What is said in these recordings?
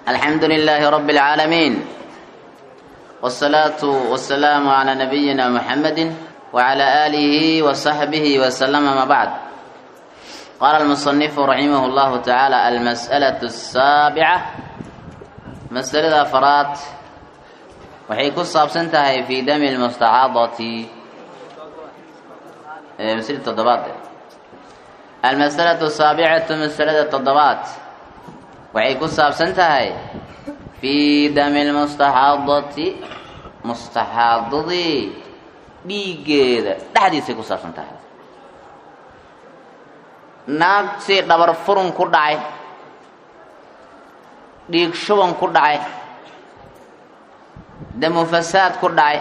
الحمد لله رب العالمين والصلاة والسلام على نبينا محمد وعلى آله وصحبه وسلم ما بعد قال المصنف رحمه الله تعالى المسألة السابعة مسألة أفراد waxay ku saabsan tahay fi dami lmustacaadati masl toddobaad almasalatu saabicatu masalada toddobaad waxay ku saabsan tahay fii dami lmustaxaadati mustaxaadadii dhiiggeeda dhexdiisay ku saabsan tahay naag si dhabar furun ku dhacay dhiig shuban ku dhacay damu fasaad ku dhacay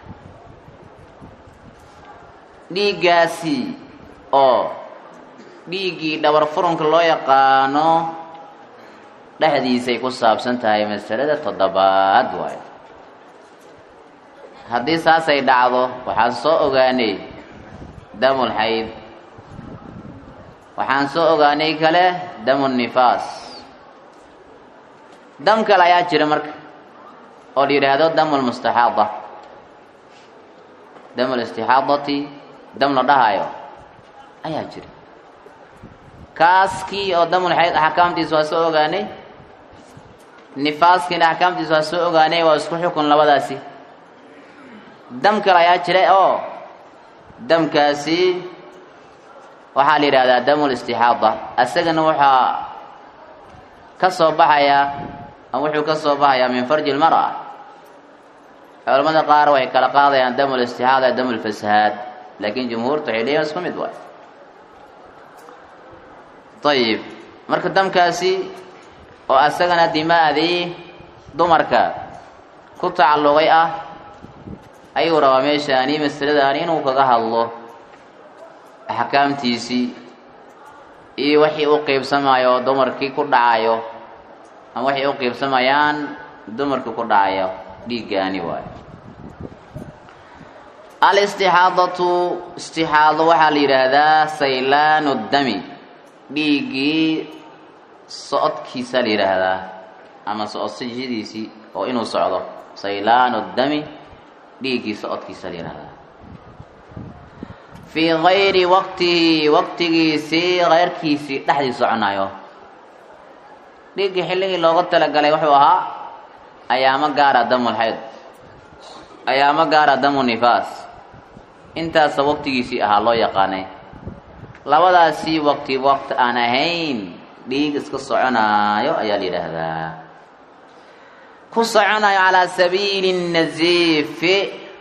dhiiggaasi oo dhiiggii dhabar furunka loo yaqaano dhexdiisay ku saabsan tahay masalada toddobaad waayo haddii saasay dhacdo waxaan soo ogaanay damul xayd waxaan soo ogaanay kale damu nifaas dam kale ayaa jira marka oo la yidhaahdo damu lmustaxaada damu listixaadati dam la dhahayo ayaa jira kaaskii oo damul xayd axkaamtiisa waa soo ogaanay nifaaskiina axkaamtiisa waa soo ogaanay waa isku xukun labadaasi dam kale ayaa jira oo damkaasi waxaa la yidhahdaa damu listixaada isagana waxaa ka soo baxayaa ama wuxuu ka soo baxayaa min farji lmara culamada qaar waxay kala qaadayaan damu listixaada iyo damu lfasahaad laakiin jumhuurta waxay leeyihin isku mid waay ayib marka damkaasi oo asagana dimaadii dumarka ku tacalluqay ah ayuu rabaa meeshaani masaladaani inuu kaga hadlo axkaamtiisii iyo wixii u qeybsamayo oo dumarkii ku dhacayo ama waxay u qiibsamayaan dumarkii ku dhacayo dhiiggaani waayo alistixaadatu istixaado waxaa la yidhaahdaa saylaanu dami dhiiggii socodkiisa la yidhaahdaa ama socodsashadiisii oo inuu socdo saylaanu dami dhiiggii socodkiisa la yidhahdaa fii gayri waqtihi waqtigiisii keyrkiisii dhexdii soconayo dhiiggii xilligii looga talagalay wuxuu ahaa ayaamo gaara damul xayd ayaamo gaara damu nifaas intaasa waqtigiisii ahaa loo yaqaanay labadaasii waqti waqti aan ahayn dhiig iska soconaayo ayaa la yidhaahdaa ku soconayo calaa sabiili naziifi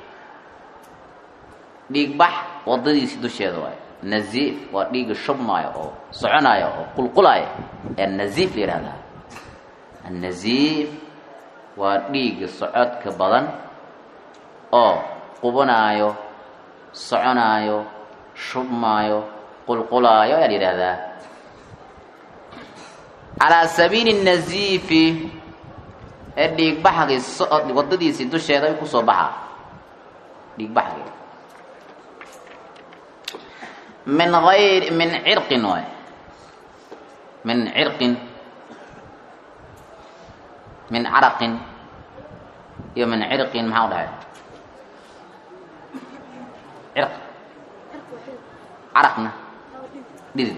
dhiigbax wadadiisii dusheeda waayo naziif waa dhiiga shubmaayo oo soconaayo oo qulqulaayo ee naziif la yidhahdaa annaziif waa dhiiga socodka badan oo qubanaayo soconaayo shubmaayo qulqulaayo ayaa la yidhaahdaa calaa sabiili naziifi ee dhiigbaxgii socod wadadiisii dusheeda ay kusoo baxaa dhiigbaxgii min ayr min cirqin waay min cirqin min caraqin iyo min cirqin maxaa u dhahay cirq caraqna dhidid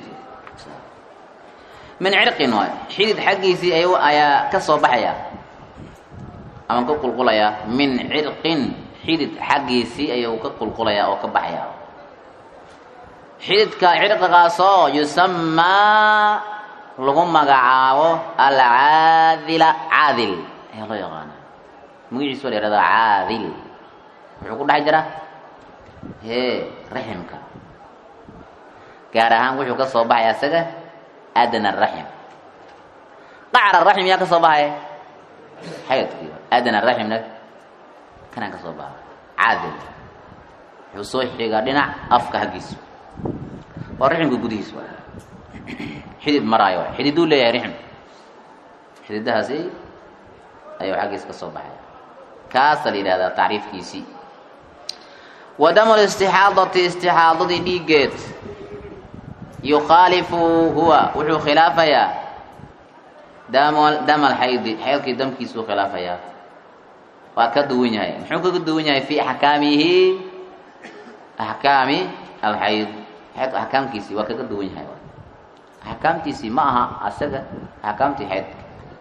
min cirqin waay xidid xaggiisii ay ayaa ka soo baxaya ama ka qulqulayaa min cirqin xidid xaggiisii ayuu ka qulqulayaa oo ka baxaya xididka cirqigaasoo yusamaa lagu magacaabo alcaadila caadil ayaa loo yaqaana magaciisa waa la yihahdaa caadil wuxuu ku dhex jira hee raximka gaar ahaan wuxuu ka soo baxaya isaga adna raxim qacra raxim yaa ka soo baxaya xaydkii adna raximna kanaan ka soo baxa caadil wuxuu soo xigaa dhinac afka haggiisa waa riximka gudihiis waay xidid maraayo waay xididuu leeyahay rixim xididahaasi ayuu xaggiis ka soo baxaya kaasa la yidhahdaa tacriifkiisii wa damu listixaadati istixaadadii dhiiggeed yukhaalifu huwa wuxuu khilaafayaa dam dam alxaydi xaydkii damkiisuu khilaafayaa waa ka duwan yahay muxuu kaga duwan yahay fi axkaamihi axkaami alxayd xaydka axkaamkiisii waa kaga duwan yahay axkaamtiisii ma aha asaga axkaamtii xaydka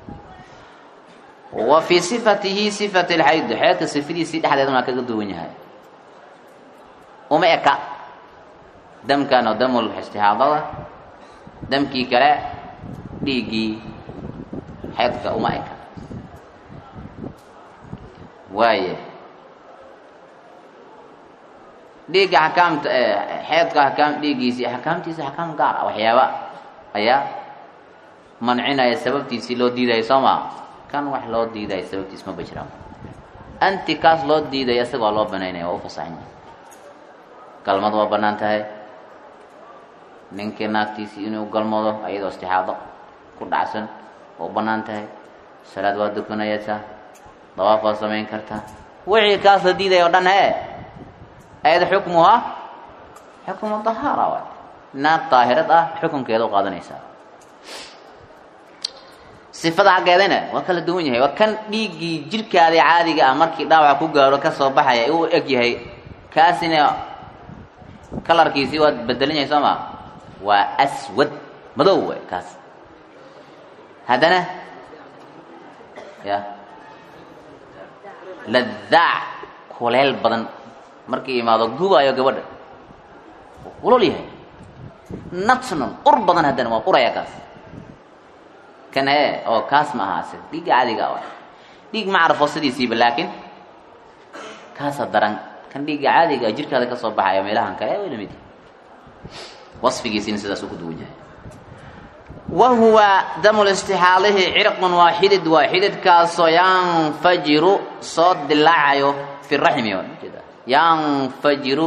wa fii sifatihi sifati lxayd xeedka sifadiisii dhexdeedana waa kaga duwan yahay uma eka damkan oo damul istihaadada damkii kale dhiiggii xeedka uma eka waaye dhiigga axkaamta xeedka axkaam dhiiggiisii axkaamtiisi axkaam gaar ah waxyaaba ayaa mancinaya sababtiisii loo diidaya soo maa kan wax loo diidaya sababtiis ma bajiraan anti kaas loo diidaya isaga waa loo banaynaya waa u fasaxan yahay galmad waa banaan tahay ninkii naagtiisii inuu galmado ayadoo istixaado ku dhacsan waa u banaan tahay salaad waa dukanaysaa dawaaf waa samayn kartaa wixii kaas la diidaya o dhan he ayada xukmuha xukmu dahaara waay naag daahirad ah xukunkeeda u qaadanaysaa sifada xaggeedana waa kala duwan yahay waa kan dhiiggii jirkaada caadiga ah markii dhaawaca ku gaaro kasoo baxaya uu eg yahay kaasina kalarkiisii waa bedelan yahay soo maa waa aswad madow way kaas haddana ya ladaac kuleel badan markii imaado gubaayo gabadha kulol yahay natnon ur badan haddana waa uraya kaas kan he oo kaas ma aha asiga dhiigga caadiga a dhiig ma carafo sidiisiiba laakiin kaasa daran kan dhiigga caadiga a jirkaada ka soo baxaya meelahan kale way lamid wasfigiisina sidaas u ku duwan yahay wa huwa damu listixaalihi cirqun waa xidid waa xididkaasoo yanfajiru soo dilaacayo fi raxmi yanfajiru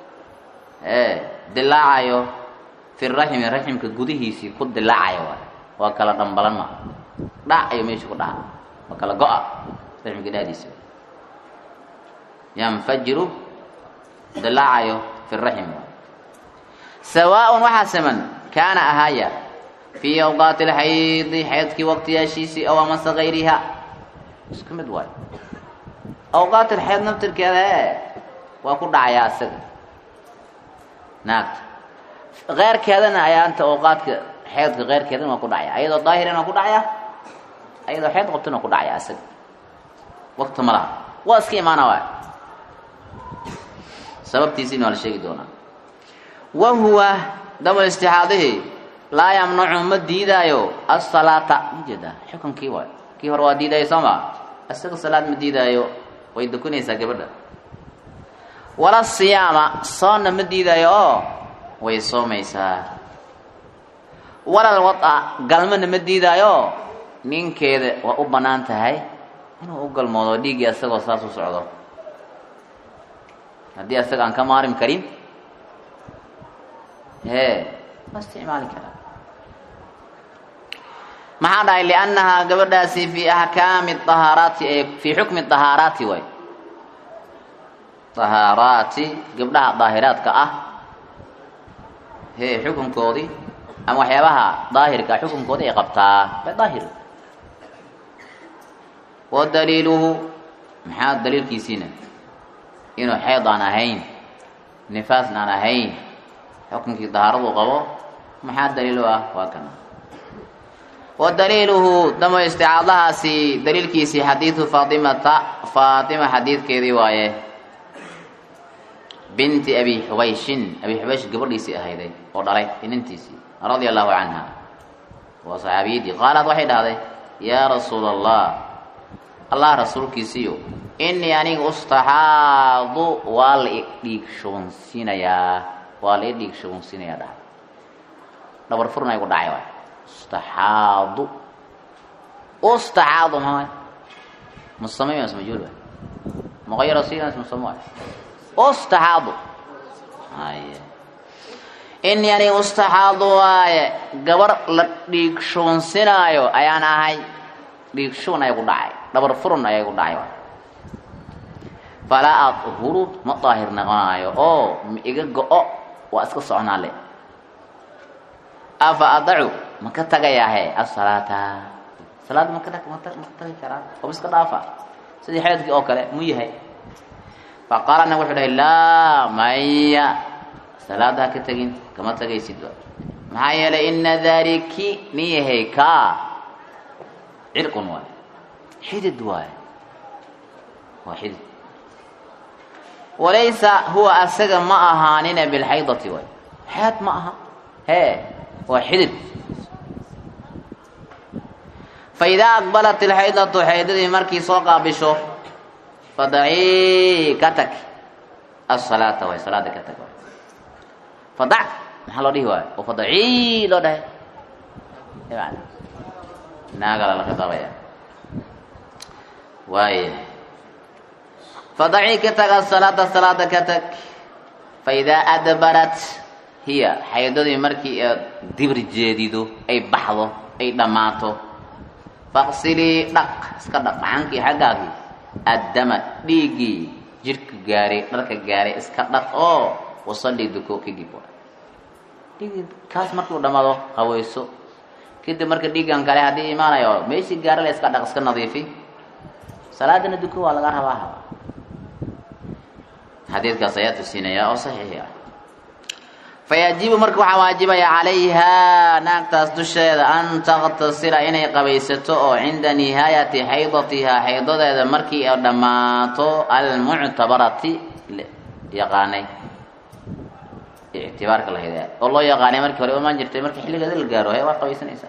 dilaacayo fi raxmi raximka gudihiisii ku dilaacayo waay waa kala dhambalan ma dhac ayo meesha ku dhaca waa kala go-a raxmka dhexdiisa yanfajiru dilaacayo fi raxim sawaaءun waxaa siman kaana ahaaya fii awqaati اlxaydi xaydkii waqtiyaashiisii aw amase gayriha isku mid waayo awqaat alxayd naftirkeeda e waa ku dhacayaa isaga naagta keyrkeedana ayaa anta awqaadka xeydka keyrkeedana waa ku dhacaya ayadoo daahirana waa ku dhacaya ayadoo xeyd qabtana waa ku dhacaya isaga wakti ma laha waa iska imaana waay sababtiisiina waa la sheegi doonaa wa huwa dabal istixaadihi laa yamnacu ma diidaayo asalaata ma jeedaa xukunkii waay kii hore waa diidaayo soo ma isaga salaad ma diidaayo way dukanaysaa gabadha wala siyaama soonna ma diidaayo oo way soomaysaa walal wada galmana ma diidaayo ninkeeda waa u bannaan tahay inuu u galmoodo dhiiggii isagoo saas u socdo haddii isaga aan ka maarim karin hee waa isticmaali karaa maxaa dhahay liannahaa gabadhaasi fii axkaami ahaaraati ee fii xukmi ahaaraati waay ahaaraati gabdhaha daahiraadka ah hee xukunkoodii ama waxyaabaha daahirka xukunkoodii ay qabtaa bay daahir wa daliiluhu maxaa daliilkiisiina inuu xeyd aan ahayn nifaasna aan ahayn xukunkii dahaaradu qabo maxaa daliil u ah waa kana wa daliiluhu damo isticaadahaasi daliilkiisii xadiidu faatimata faatima xadiidkeedii waaye binti abi xubayshin abi xubaysh gabadhiisii ahayday oo dhalay inantiisii radia allahu canha waa saxaabiyadii qaalad waxay dhahday yaa rasuula allah allah rasuulkiisiiyo inii aniga ustaxaadu waa la idhiig shubansiinayaa waa la idhiig shubansiinayaa dhahay dhabar furna igu dhacay waay ustaxaadu ustaxaadu maxaa musamay mas majuul waay muqayar sinas musamo waay ustaxaadu haye inii aniga ustaxaadu waaye gabar la dhiig shubansinaayo ayaan ahay dhiig shuban ayaa ku dhacay dhabar furun ayaa igu dhacay waay falaa adhuru ma daahir noqonaayo oo ma iga go-o waa iska soconaa le afa adacu ma ka tagayaahe asalaata salaad maka maka tagi karaa oo iska dhaafa sidii xeedkii oo kale mu yahay faqaala nabig wuxuu dhahay laa maya salaada ha ka tegin kama tegaysidba maxaa yeelay ina daliki nin yahay kaa cirqun waay xidid waay waa xidid walaysa huwa asaga ma ahaanina bilxaydati waay xeed ma aha hee waa xidid faidaa aqbalat ilxaydatu xaydadii markii soo qaabisho fadacii ka tag asalaata waay salaada ka tag waay fadac maxaa loo dhihi waayo oo fadacii loo dhahay yani naagala la khitaabaya waaya fadacii ka tag asalaata salaada ka tag faidaa adbarat hiya xaydadii markii aad dibir jeedido ay baxdo ay dhammaato faqsilii dhaq iska dhaq macankii xaggaagii addama dhiiggii jidhka gaaray dharka gaaray iska dhaq oo wasallii duko kadib dhiiggii kaas markuu dhammaado haweyso kadib marka dhiiggan kale haddii imaanayo meeshii gaara la iska dhaq iska nadiifi salaadana duko waa laga rabaa haba xadiidkaas ayaa tusinaya oo saxiixi ah fayajibu marka waxaa waajibaya calayhaa naagtaas dusheeda an taktasila inay qabaysato oo cinda nihaayati xaydatihaa xaydadeeda markii ay dhammaato almuctabarati yaqaanay ictibaarka lahayd oo loo yaqaanay markii hore imaan jirtay markii xilligeeda la gaaro he waa qabaysanaysaa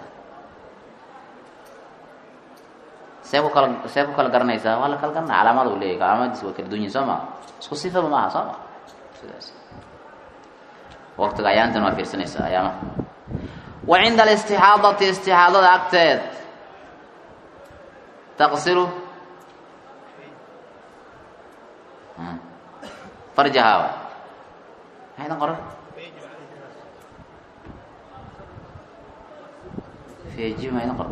see ku kala see ku kala garanaysaa waa la kala garanaya calaamada uu leeyahy calaamadiis waa kala dunyin soo maa isku sifaba maaha soo ma sidaas waqtiga ayaantan waa fiirsanaysaa ayaamaha wa cinda alistixaadati istixaadada agteed taqsilu farjahaa wa maxaydan qoran feji maydan qoran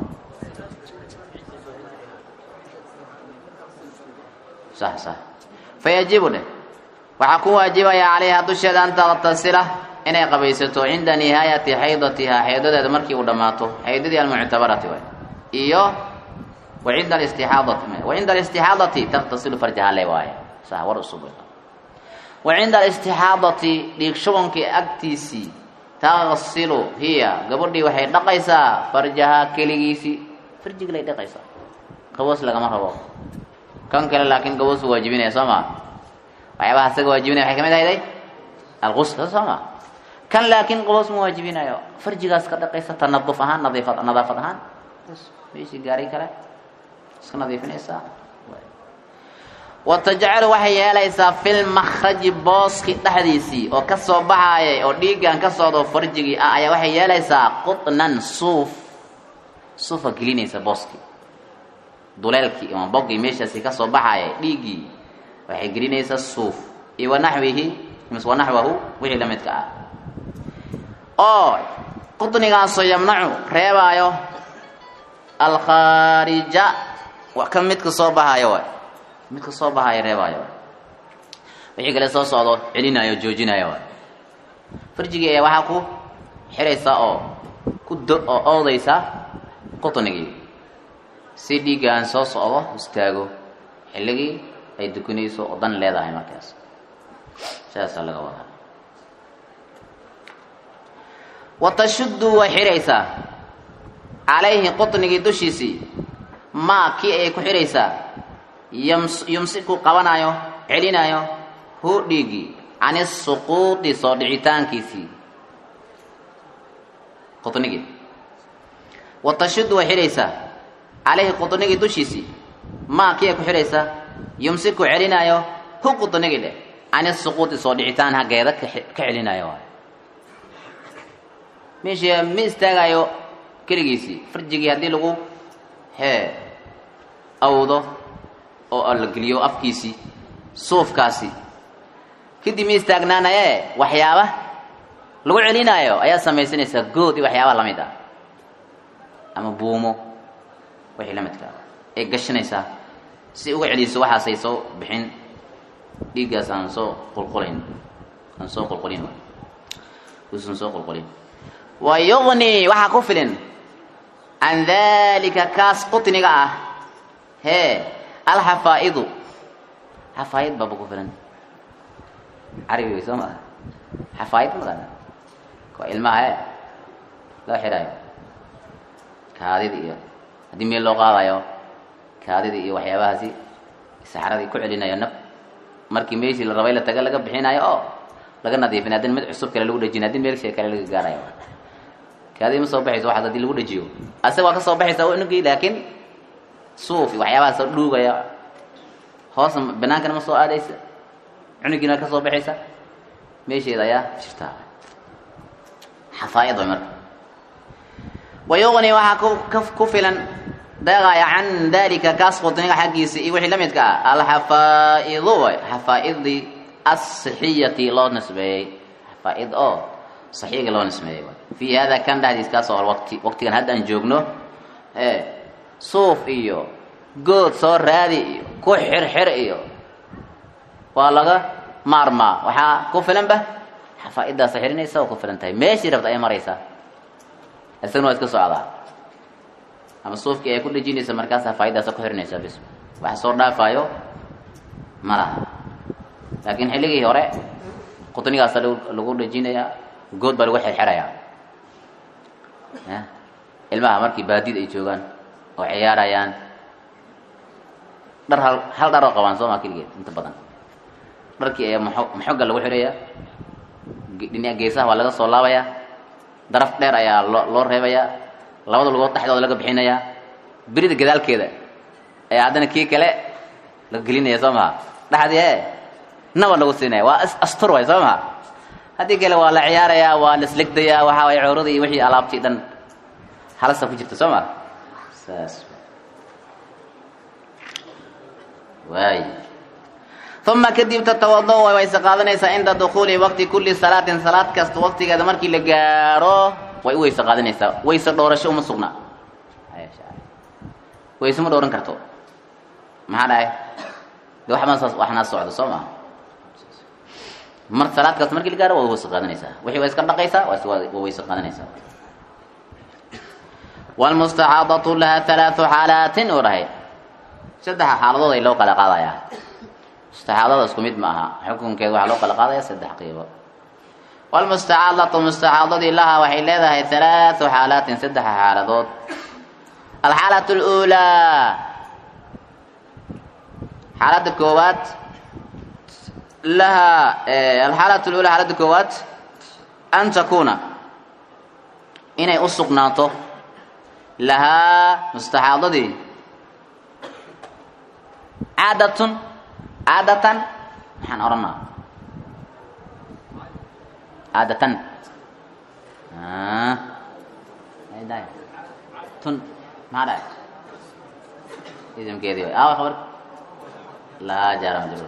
sax sax fayajibu dheh waxaa ku waajibaya calayha dusheeda an taktasila inay qabaysato cinda nihaayati xaydatihaa xaydadeeda markii uu dhammaato xaydadii almuctabarati waay iyo wa cinda alistixaadati wa cinda alistixaadati taktasilu farjaha le waaye sa war usub wa cinda alistixaadati dhiig shubankii agtiisii taqsilu hiya gabadhii waxay dhaqaysaa farjahaa keligiisii farjigi lay dhaqaysaa qaboos lagama rabo kan kale laakiin qaboos u waajibinaya soo maa waxyaabaha isaga waajibinaya waxay kamid ahayday algusl soo maa kan laakiin qaboos ma waajibinayo farjigaas ka dhaqaysa tanaduf ahaan nadiifad nadaafad ahaan meeshii gaaray kale iska nadiifinaysaa wa tajcalu waxay yeelaysaa fil makhraji booski dhexdiisii oo ka soo baxaayay oo dhiiggan ka socdo farjigii ah ayaa waxay yeelaysaa qutnan suuf suufa gelinaysa booski duleelkii ama boggii meeshaasi ka soo baxaayay dhiiggii waxay gelinaysaa suuf iyo wanaxwihi mise wanaxwahu wixii la midka ah oo qudnigaasoo yamnacu reebaayo alkhaarija ka midka soo baxaayo waay midka soo baxaayo reebaayo waay wixii kale soo socdo celinayo joojinayo waay farjigii ayaa waxaa ku xiraysaa oo ku do oo oodaysaa qudnigii si dhiiggaan soo socdo istaago xilligii ay dukanayso oo dan leedahay markaas sidaasaa laga wadaa wa tashuddu way xidhaysaa calayhi qutnigii dushiisii maa kii ay ku xidhaysaa yums yumsiku qabanayo celinayo hu dhiigii can isuquudi soo dhicitaankiisii qutnigii wa tashuddu way xidhaysaa calayhi qutnigii dushiisii maa kii ay ku xidhaysaa yumsiku celinayo hu qutnigii dheh can isuquudi soo dhicitaan haggeeda ka celinayo waay meeshii ma istaagayo keligiisii farjigii haddii lagu hee awdo oo la geliyo afkiisii suufkaasi kadib ma istaagnaanaye waxyaaba lagu celinaayo ayaa samaysanaysaa good iyo waxyaaba lamid ah ama buumo wixii la midka ay gashanaysaa si uga celiso waxaasay soo bixin dhiiggaas aan soo qulqulayn aan soo qulqulin uusan soo qulqulin wa yuqni waxaa ku filin can dalika kaas qutniga ah hee alxafaa'idu xafaa'id baaba ku filan carabi wey soo maa xafaa'id maqana waa ilmaha e loo xidhayo kaadida iyo haddii meel loo qaadayo kaadida iyo waxyaabahaasi saxradii ku celinayo naf markii meeshii la rabay la taga laga bixinayo oo laga nadiifinayo haddin mid cusub kale lagu dhejinayo haddin meel shay kale laga gaarayo kaadii ma soo baxayso waxaas haddii lagu dhejiyo asaga waa ka soo baxaysa unugii laakiin suuf iyo waxyaabahaas oo dhuugaya hoosna banaankana ma soo aadaysa cunugiina waa ka soo baxaysa meesheeda ayaa jirtaa xafaa'id way marka wayuqni waxaa ku ka- ku filan deeqaya can dalika kaas qutniga xaggiisa iyo wixii la midka ah alxafaa'idu way xafaa'idii asixiyati loo nisbeeyey xafaa'id oo saxiiga loo nisbeeyey way fii hada kan dhexdiis kaas oo waqti waqtigan haddaan joogno ee suuf iyo good soo raadi iyo ku xirxir iyo waa laga maarmaa waxaa ku filanba xafaa'idaasa xirinaysa oo ku filan tahay meeshii rabta ay maraysaa isagana waa iska socdaa ama suufkii ay ku dhejinaysa markaas xafaa'idaasa ku xirinaysaa bis waxa soo dhaafaayo ma laha laakiin xilligii hore qutnigaasa lagu lagu dhejinayaa good baa lagu xirxirayaa ya ilmaha markii baadid ay joogaan oo ciyaarayaan dhar hal hal dhar oo qabaan soo maa keligeed inta badan dharkii ayaa maxo maxoga lagu xidhayaa ge- dhinaca geesaha waa laga soo laabayaa daraf dheer ayaa loo loo reebayaa labada lugood dhexdooda laga bixinayaa birida gadaalkeeda ayaa haddana kii kale laga gelinaya soo maha dhexdii e naba lagu siinaya waa is- astur way soo maha haddii kale waa la ciyaarayaa waa la islegdayaa waxaa way cawrada iyo wixii alaabtii dhan halasa ku jirta soo ma saas waay uma kadib tatawado way wayse qaadanaysaa cinda dukuuli waqti kulli salaatin salaad kasta waqtigeeda markii la gaaro way u weyse qaadanaysaa wayse dhoorasho uma sugna wayse ma dhooran karto maxaa dhahay de waxbaa saas waxnaa socdo soo maha mar salaad kasta markii la gaaro waa wayse qaadanaysaa wixii waa iska dhaqaysaa waa is- waa wayse qaadanaysaa wlmustaxaadatu laha halaatu xaalaatin uu dhahay saddexa xaaladood ay loo kala qaadayaa mustaxaadada isku mid ma aha xukunkeeda waxaa loo kala qaadaya saddex qiibo wlmustacaadatu mustacaadadii laha waxay leedahay halaatu xaalaatin saddexa xaaladood alxaalatu اluulaa xaaladda koowaad laha alxaalatu lula xaaladda koowaad an takuuna inay u sugnaato lahaa mustaxaadadii caadatun caadatan maxaan odhanaa caadatan tun maxaa dhahay idimkeedii way aawa khabar lahaa jaara majruur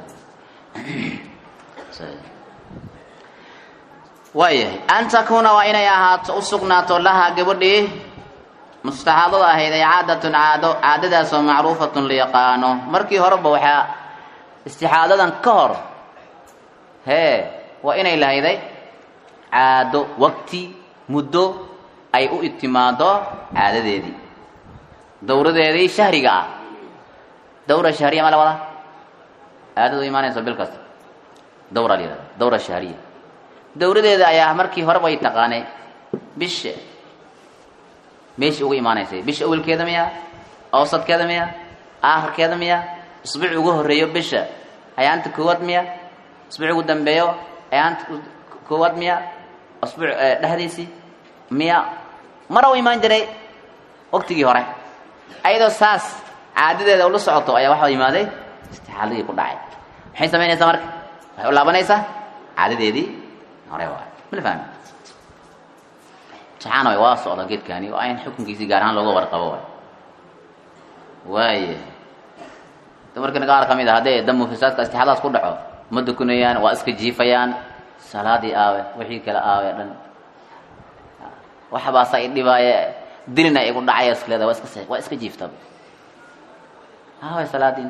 waayahay an takuuna waa inay ahaato u sugnaato lahaa gabadhii mustaxaadada ahayd ay caadatun caado caadadaasoo macruufatun la yaqaano markii horeba waxaa istixaadadan ka hor hee waa inay lahayday caado waqti muddo ay u itimaado caadadeedii dawradeedii shahriga ah dawra shahriya ma la wadaa caadada u imaanayso bil kasta dawra la yihahda dawra shahriya dawradeeda ayaa markii horeba ay taqaanay bisha meeshii ugu imaanaysay bisha awelkeeda miya awsadkeeda miya aakhirkeeda miya isbuuc ugu horeeyo bisha ayaanta koowaad miya isbuuc ugu dambeeyo ayaanta koowaad miya isbuuc dhexdiisii miya mara u imaan jiray waqtigii hore ayadoo saas caadadeeda ula socoto ayaa waxaa imaaday istixaaladii ku dhacay maxay samaynaysaa marka waxay u laabanaysaa caadadeedii hore waay mala fahmi saxaana way waa socda geedkani oo ayn xukunkiisii gaar ahaan looga warqabo waay waaya dumarkana qaar ka mid a haddee damu fisaadka istixaadaas ku dhaco ma dukunayaan waa iska jiifayaan salaadii aawe wixii kale aawe dhan waxbaasa i dhibaaye dilina igu dhacaya iskaleeda waa iska waa iska jiiftaba aawe salaadiin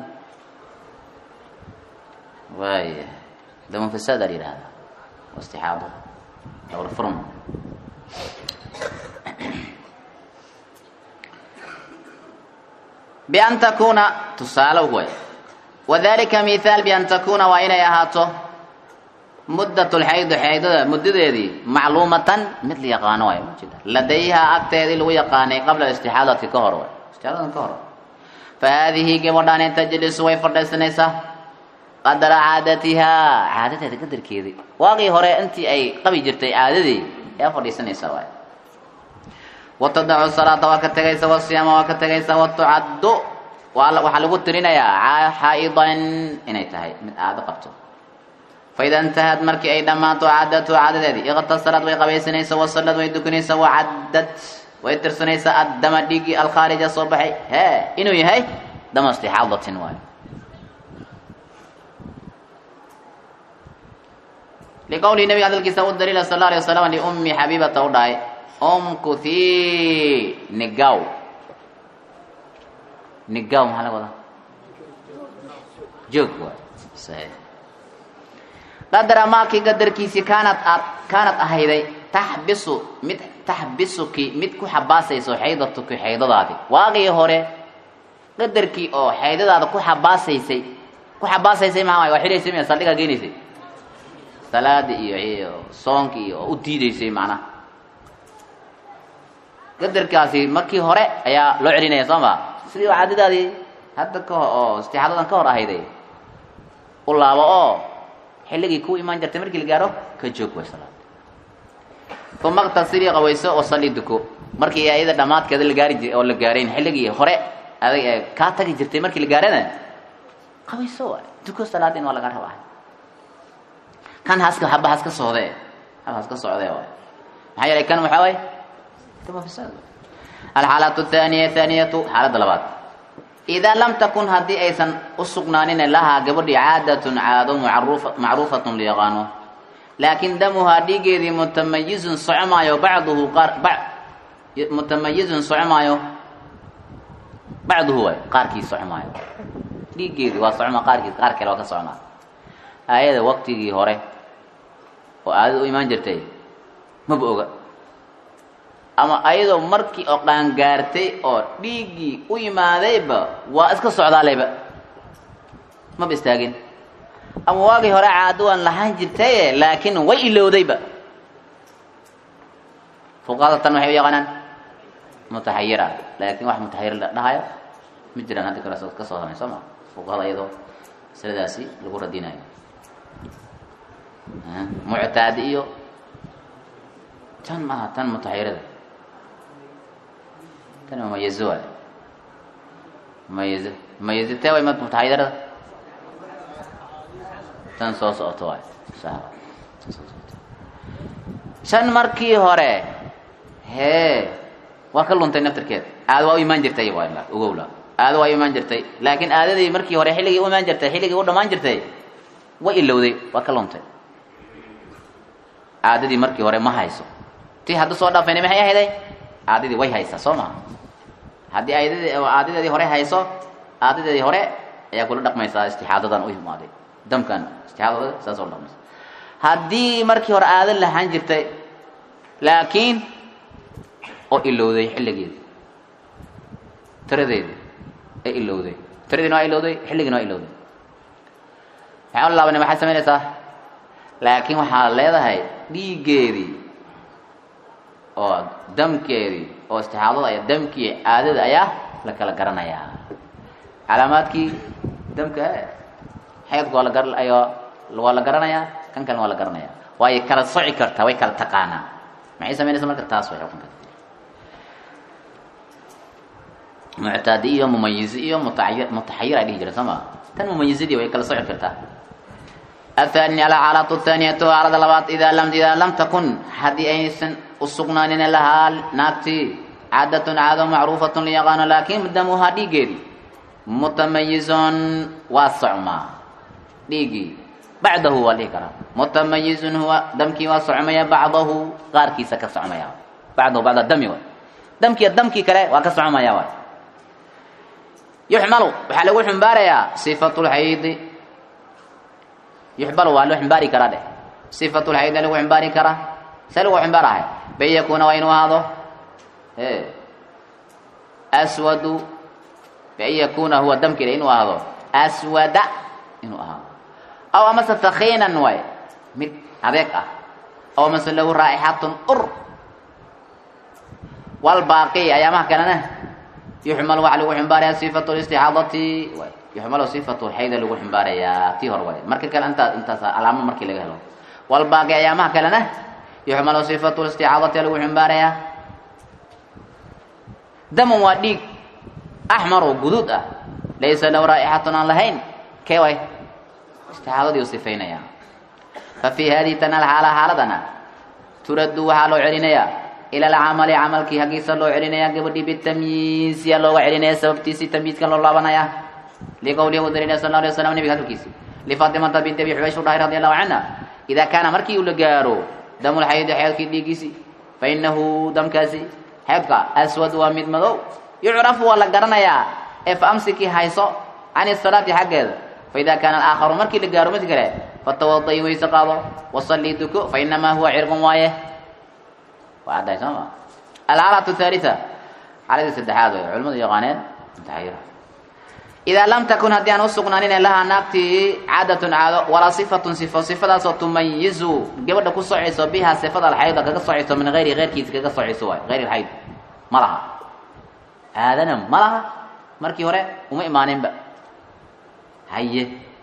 waaya damu fisaad aa la yidhahda waa istixaado dawla furm bian takuuna tusaale way wadalika mithaal bian takuuna waa inay ahaato muddat lxaydi xaydada muddadeedii macluumatan mid la yaqaano waay ujeeda ladayhaa agteedii lagu yaqaanay qabla istixaadati ka hor waay istixaadadan ka hor fa haadihi gabadhaani tajlisu way fadhiisanaysaa qadara caadatihaa caadadeeda qadarkeedii waaqii hore intii ay qabi jirtay caadadii ayaa fadhiisanaysaa waay watadacu salaata waa ka tegaysa wasiyaama waa ka tegaysa watucaddu waxaa lagu tirinayaa xaa'idan inay tahay mid caado qabto faida intahad markii ay dhammaato caadatu caadadeedii iqtasalad way qabaysanaysa wasallad way dukanaysa wacaddad way tirsanaysaa addama dhiiggii alkhaarija soo baxay hee inuu yahay dama istixaadatin waayo liqowlihi nabiga hadalkiisa u daliila sal alla alay wasalam liummi xabiibata u dhahay umkuthi nigaw nigaw maxaa laga wadaa joog waay saxiix qadara maakii qadarkiisii kaanad aad kaanad ahayday taxbisu mid taxbisuki mid ku xabaasayso xaydatuki xaydadaadi waaqii hore qadarkii oo xaydadaada ku xabaasaysay ku xabaasaysay maxaa waay waa xidhaysay miya saldhigaa geenaysay salaada iyo iyo soonka iyo oo u diidaysay macnaha qadarkaasi markii hore ayaa loo celinaya soo ma sidii caadadaadii hadda ka oo istixaadadan ka hor ahayday u laabo oo xilligii ku imaan jirtay markii la gaaro ka joog way salaad uma qtasilii qawayso oo salli duko markii ayada dhammaadkeeda la gaari jir oo la gaarayn xilligii hore adag ee kaa tagi jirtay markii la gaarana qawayso waay duko salaadin waa laga rabaa kan haska haba haska socdee haba haska socdee waay maxaa yeelay kan waxaa waay dama fasaad alxaalatu athaniya thaniyatu xaaladda labaad idaa lam takun haddii aysan u sugnaanin lahaa gabadhii caadatun caado marufa macruufatun layaqaano laakiin damuhaa dhiigeedii mutamayizun socmaayo bacduhu qaar ba mutamayizun socmaayo bacduhu waay qaarkii socmaayo dhiiggeedii waa socma qaarkiis qaar kale waa ka socmaa aayada waqtigii hore oo aadada u imaan jirtay maba oga ama ayadoo markii oo qaangaartay oo dhiiggii u yimaadayba waa iska socdaalayba maba istaagin ama waagii hore caado waan lahaan jirtaye laakiin way ilowdayba fuqahada tan waxay u yaqaanaan mutaxayira laakiin wax mutaxayir la dhahayo ma jiraan hadda kale ka soo hamay soo ma fuqahada iyadoo masaladaasi lagu radinayo muctaadi iyo tan maaha tan mutaxayirada tan mumayizo waay mumayizo mumayizo tee way mutaxayirada tan soo socoto waay shan markii hore hee waa ka luntay naftarkeeda aada waa u imaan jirtay waa ogowla aada waa u imaan jirtay laakiin aadadii markii hore xilligii u imaan jirtay xilligii u dhamaan jirtay way ilowday waa ka luntay caadadii markii hore ma hayso ti hadda soo dhaafayna maxay ahayday caadadii way haysaa soo maha haddii aadadii caadadeedii hore hayso caadadeedii hore ayaa kula dhaqmaysaa istixaadadan u imaaday damkan istixaadada saas oo dhaqmaysa haddii markii hore aada lahaan jirtay laakiin oo ilowday xilligeedi tiradeedi ee ilowday tiradiina waa ilowday xilligiina waa ilowday maxaa laabanay maxaad samaynaysaa laakiin waxaad leedahay dhiiggeedii oo damkeedii oo istixaadada iyo damkii caadada ayaa la kala garanayaa calaamaadkii damka xeedku waa la gar ayo waa la garanayaa kan kalena waa la garanayaa waay kala soci kartaa way kala taqaanaa maxay samaynaysa marka taas way xukunka muctaadi iyo mumayizi iyo mutaay mutaxayir ay dhihi jireen soo maa tan mumayizadii way kala soci kartaa athani alxaalatu thaaniyatu xaalada labaad idaa lam idaa lam takun haddii aysan usugnaanin lahaa naagtii caadatun caado macruufatun layaqaano laakin damuhaa dhiiggeedii mutamayizun waa socmaa dhiiggii bacdahu waa dhihi karaa mutamayizun huwa damkii waa socmaya bacdahu qaarkiisa ka socmaya bacdahu bacda dami waay damkii damkii kale waa ka socmaya waay yuxmalu waxaa lagu xumbaarayaa sifatu lxaydi yuxbalu waa loo xumbaari karaa dheh sifatu lxaydi lagu xumbaari karaa see lagu xumbaarahay bay yakuuna waa inuu ahaado e aswadu bian yakuuna huwa damkile inuu ahdo aswada inuu ahaado aw amase takiinan waay mid adeeg ah aw amase lahu raa'ixatun ur walbaaqi ayaamaha kalena yuxmalu waxa lagu ximbaarayaa sifatu listixaadati waay yuxmalu sifatu xayda lagu ximbaarayaa tii hor waay marka kale intaa intaas alaamo markii laga helo walbaaqi ayaamaha kalena yuxmalu sifatu listicaadati lagu ximbaarayaa daman waa dhiig axmar oo guduud ah laysa lahu raa'ixatun aan lahayn kee way isticaadadii u sifaynaya fa fii hadihi tan alxaala xaaladana turaddu waxaa loo celinayaa ila alcamali camalkii haggiisa loo celinayaa gabadhii bitamyiisiya looga celinaya sababtiisii tamyiiskan loo laabanaya liqowlihi u dalinaya sal la alay waslam nebiga hadalkiisi lifaatimata binti abi xubaysh u dhahay radi allahu canha idaa kaana markii uu la gaaro damulxaydi xeedkii dhiiggiisii fa inahu damkaasi xeedka aswad waa mid madow yucrafu waa la garanayaa ee fa amsikii hayso can isalaati xaggeeda fa idaa kaana alaakharu markii la gaaro mid kale fatawadayi weyse qaado wasallii duko fa inamaa huwa cirqun waaye waa caddahay soo ma alxaalatu thaalita xaaladii saddexaad way culimadu yaqaaneen mutaxayira idaa lam takun haddii aan usugnaanin lahaa naagtii caadatun caado walaa sifatun sifo sifadaasoo tumayizu gabadha ku socayso bihaa sifada alxayda kaga socayso min hayri heyrkiisa kaga socayso waay hayr alxayd ma laha caadana ma laha markii hore uma imaaninba haye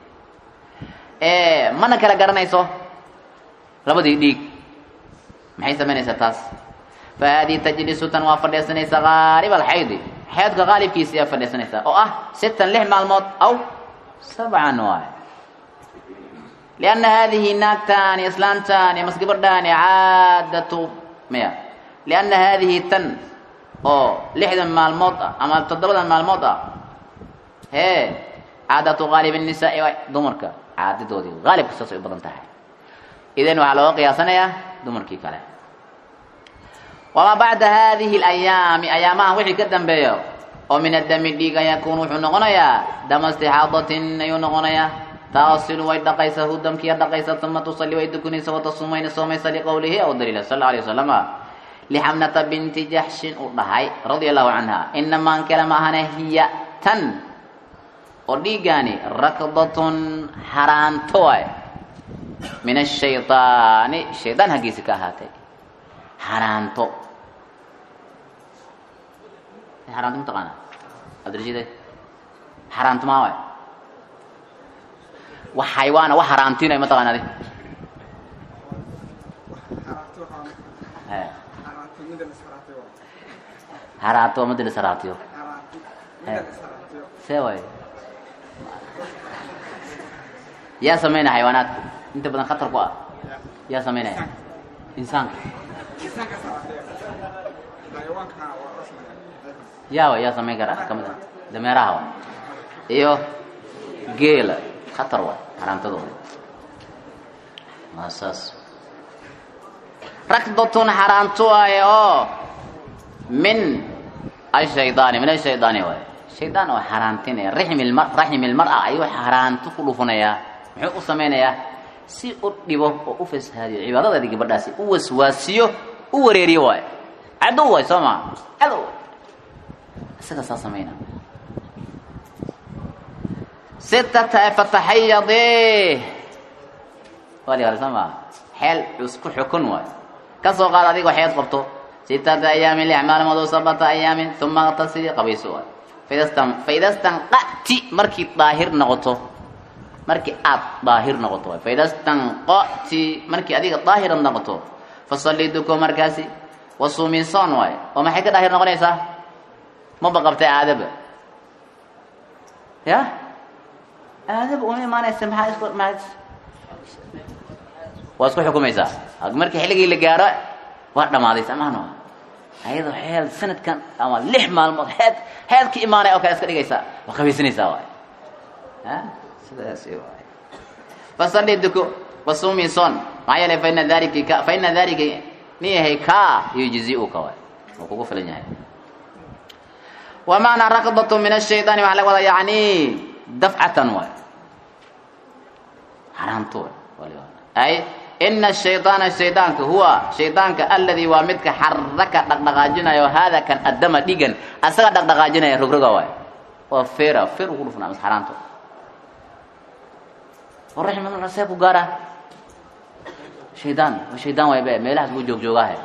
mana kala garanayso labadii dhiig maxay samaynaysaa taas fa haadihi tajlisu tan waa fadhiisanaysa haalib alxaydi xeedka qaalibkiisa ayaa fadhiisanaysaa oo ah sitan lix maalmood aw sabcan waay lianna haadihi naagtaani islaantaani mas gabadhaani caadatu maya lianna haadihi tan oo lixdan maalmood ah ama toddobadan maalmood ah hee caadatu qaalib nisaai waay dumarka caadadoodii qaalibka saasay u badan tahay idan waxaa looga qiyaasanayaa dumarkii kale wamaa bacda haadihi alayaami ayaamahan wixii ka dambeeyo oo min addami dhiiga yakuun wuxuu noqonayaa dama istixaadatin ayuu noqonayaa taasilu way dhaqaysaa hu damkiya dhaqaysa uma tusalli way dukunaysa watasumayna soomaysa liqowlihi aw daliila sal alla alay wasalama lixamnata binti jaxshin uu dhahay radia allahu canha inamaan kale ma ahane hiya tan oo dhiiggaani rakdatun xaraanto waay min ashaydaani shaydaan haggiisi ka ahaatay xaraanto xaraanto mataqaana cabdirashiid xaraanto maa waay wax xayawaana wax xaraantinay mataqaana adi xaraanto madi la saraatiyo see waay yaa samaynaya xayawaanaadka inta badan khatar ku ah yaa samaynaya insaanka yaawa yaa samayn kara kamid a dameeraha wa iyo geela khatar waay xaraamtadooda waa saas rakdatun xaraanto waaye oo min ashaydaani min ashaydaani waay shaydaan oo xaraantinaya raxmi lmar raxmi lmar-a ayuu xaraanto ku dhufanayaa muxuu u samaynayaa si u dhibo oo u fasahaadiyo cibaadadaadii gabadhaasi u waswaasiyo u wareeriyo waay cadow waay soo maa cadow waay isaga saa samayna sitata fataxayadee waa ligaada soo maa xeel isku xukun waay ka soo qaad adigoo xeed qabto sitata ayaamin lix maalmood oo sabata ayaamin uma tasili qabayso waay faidastan faidastanqati markii daahir noqoto markii aad daahir noqoto waay faidastanqati markii adiga daahirad noqoto fasalli duko markaasi wasuuminson waay oo maxay ka daahir noqonaysaa maba qabtay aadaba ya aadaba uma imaanaysa maxaa isku maa waa isku xukumaysaa markii xilligii la gaaro waa dhamaaday samaan ayadoo xeel sanadkan ama lix maalmood heed heed ka imaanay oo kale iska dhigaysaa waa qabaysanaysaa waay a sidaas waay fasalli duko wasumi son maxaa yeelay faina dalika ka faina dalika nin yahay ka yujzi-uka waay wuu kugu filan yahay wa macnaa rakdatu min ashaydaani waxaa laga wadaa yani dafcatan waay xaraanto waay ay ina shaydaana shaydaanka huwa shaydaanka aladii waa midka xaraka dhaqdhaqaajinayo haada kan addama dhigan asaga dhaqdhaqaajinaya rogroga waay waa feera feer uu ku dhufnaa mas xaaraanto raximahullah see ku gaara shaydaan waa shaydaan waay be meelahaas buu joog joogaahe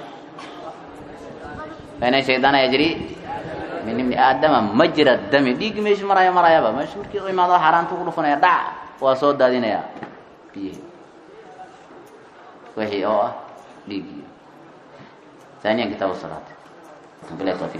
ina shaydaan yajri min ibni aadama majra dami dhiiggi meesha maraya marayaba meesha markii u imaado xaaraanta ku dhufanaya dhac waa soo daadinaya biyihi wixii oo ah dhiiggii ثانيا كتاب الصلاة بالله التوفيق